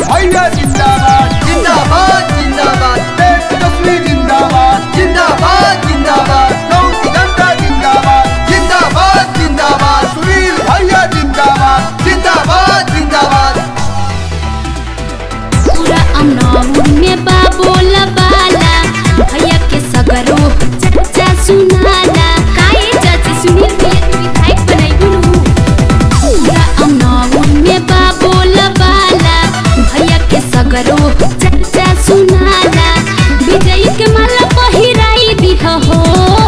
भैया जिंदाबाद जिंदाबाद जिंदाबाद तेजस्वी जिंदाबाद जिंदाबाद जिंदाबाद नौकी घंटा जिंदाबाद जिंदाबाद जिंदाबाद सुनील भैया जिंदाबाद जिंदाबाद जिंदाबाद पूरा अमनौर में बाबोला बाला भैया के सगरो चच्चा सुनाला काहे चाची सुनील भैया के विधायक बनाई गुरु पूरा अमनौर में बाबोला बाला भैया के सगरो चच्चा सुनाला विजय के माला पहिराई दिह हो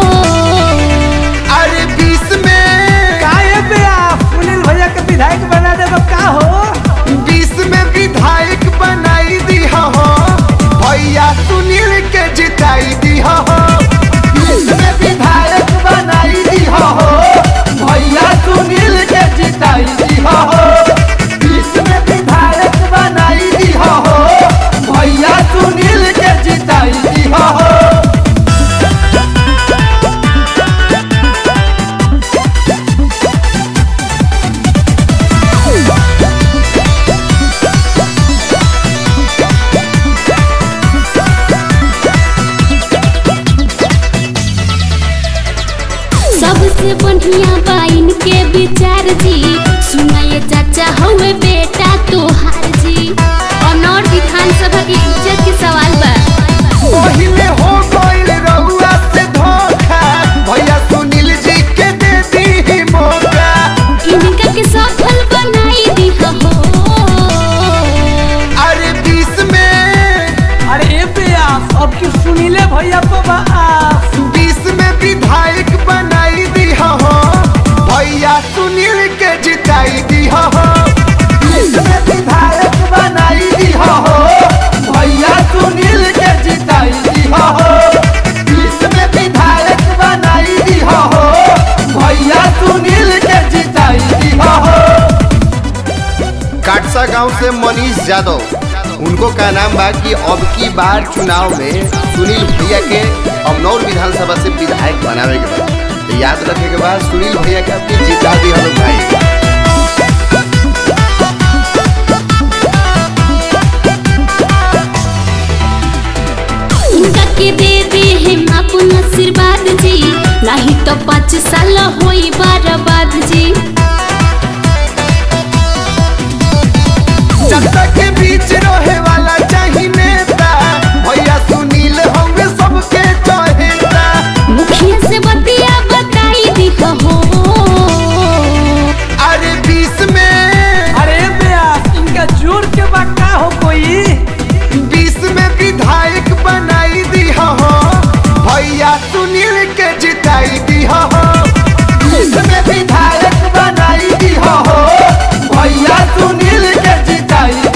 अरे बीस में काहे पे आप सुनील भैया के विधायक बना देबो का हो बीस में विधायक बनाई दी हो भैया सुनील के जिताई दी हो बीस में विधायक बनाई दी हो भैया सुनील के जिताई दी हो बीस में विधायक बनाई दी हो भैया सुनील के जिताई दी हो सबसे बढ़िया बाइन के विचार जी सुनाए चाचा हवे बेटा तोहार जी अनौर विधानसभा के इज्जत के सवाल बा पहिले हो गइल रउआ से धोखा भैया सुनील जी के दे दी मौका इनका के सफल बनाई दी हो अरे बीस में अरे ए पे आप अब की सुनीले भैया पे बा आप बीस में विधायक बनाई दी हो भैया सुनील के जिताई दी हो बीस में विधायक बनाई दी हो भैया सुनील के जिताई दी हो बीस में विधायक बनाई दी हो भैया सुनील के जिताई दी हो काटसा गांव से मनीष यादव उनको का नाम बा कि अब की बार चुनाव में सुनील भैया के अमनौर विधानसभा से विधायक बनावे के बाद तो याद रखे के बाद सुनील भैया के आपके जिता दी हम भाई इनका के दे दे हम अपन आशीर्वाद जी नहीं तो पाँच साल होई बर्बाद जी जनता के बीच रहे वाला चाही नेता भैया सुनील होंगे सबके चाहेता मुखिया से बतिया बताई दी हो अरे बीस में अरे ए पे आप इनका जोर के बा का हो कोई बीस में विधायक बनाई दी हो भैया सुनील के जिताई दी हो बीस में विधायक बनाई दी हो भैया सुनील के जिताई